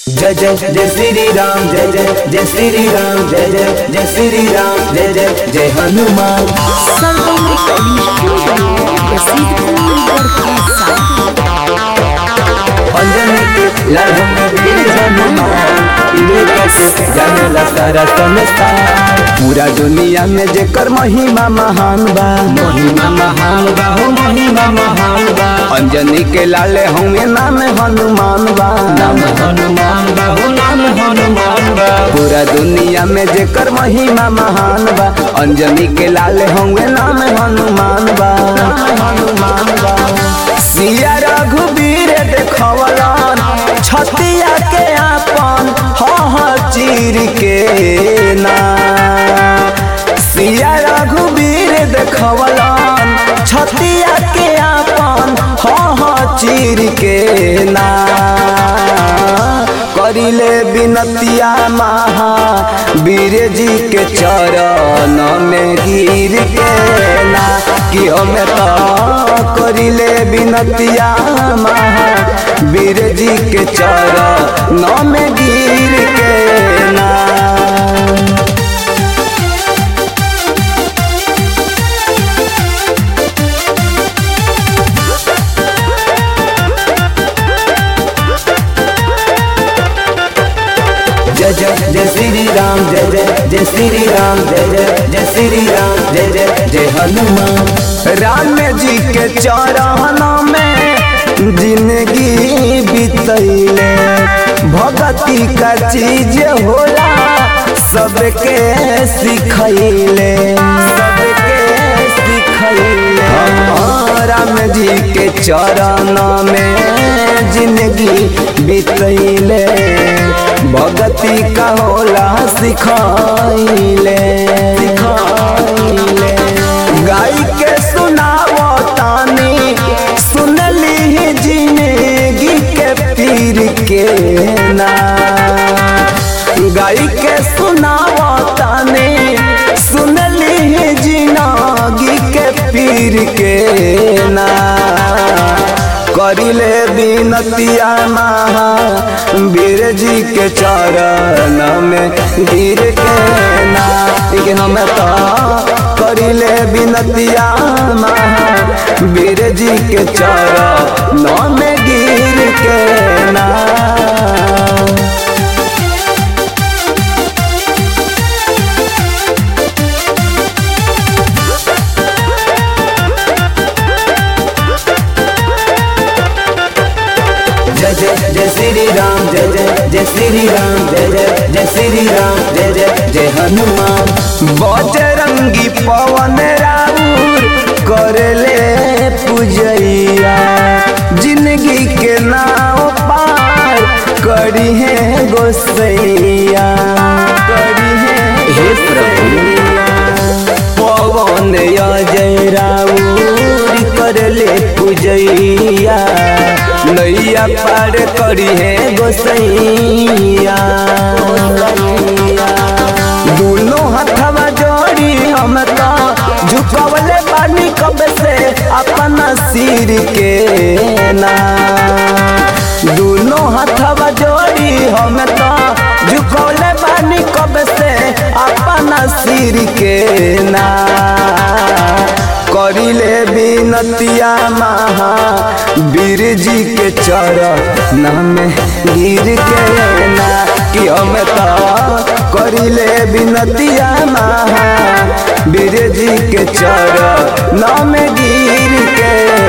जय जय जय श्री राम जय जय जय श्री राम जय जय जय श्री राम जय जय जय हनुमान Salvador Studio, प्रसिद्ध बरखा अंजनी के लड़ में वीर हनुमान इन्हें कैसे जानेला सारा संसार पूरा दुनिया में जेकर महिमा महान बा महिमा महान बा हो महिमा महान बा अंजनी के लाले होंगे नाम हनुमान बा नाम हनुमान बा हो नाम हनुमान बा पूरा दुनिया में जेकर महिमा महान बा अंजनी के लाले होंगे नाम हनुमान बा नाम हनुमान बा सिया रघुवीर देखवलन छतिया के आपन ह चीर के ना सिया रघुवीर देखवलन छतिया के आपन ह चीर के ना करिले बिनतिया महा वीर जी के चरण में गिर के ना कि हमें तो करिले बिनतिया महा वीर जी के चरण में गिर के ना जय जय जय श्री राम जय जय जय श्री राम जय जय जय श्री राम जय जय जय हनुमान राम जी के चरण में जिंदगी बितैले भगती का चीज होला सबके सिखैले सबके सिखैले हाँ, राम जी के चरण में जिंदगी बितैले भगती का होला सिखाइले सिखाइले गाय के सुनावो तानी सुनली जिंदगी के पीर के ना गाय के सुनावो तानी सुनली जिंदगी के पीर के ना करिले बिनतिया महा वीर जी के चरण में गिर के ना लेकिन हम तो करिले बिनतिया महा वीर जी के चरण में गिर के ना जय जय जय श्री राम जय जय जय श्री राम जय जय जय श्री राम जय जय जय हनुमान बजरंगी पवन राउर करले पूजैया जिंदगी के नाव पार करी है गोसैया करी है हे पवन अजय राउर करले पूजैया नैया पार करी है गोसैया दोनों हथवा जोड़ी हम तो झुकवले बानी कब से अपना सिर के ना दोनों हथवा जोड़ी हम तो झुकवले बानी कब से अपना सिर के ना करिले बिनतिया महा वीर जी के चरण में गिर के ना कि हम तो करिले बिनतिया महा वीर जी के चरण में गिर के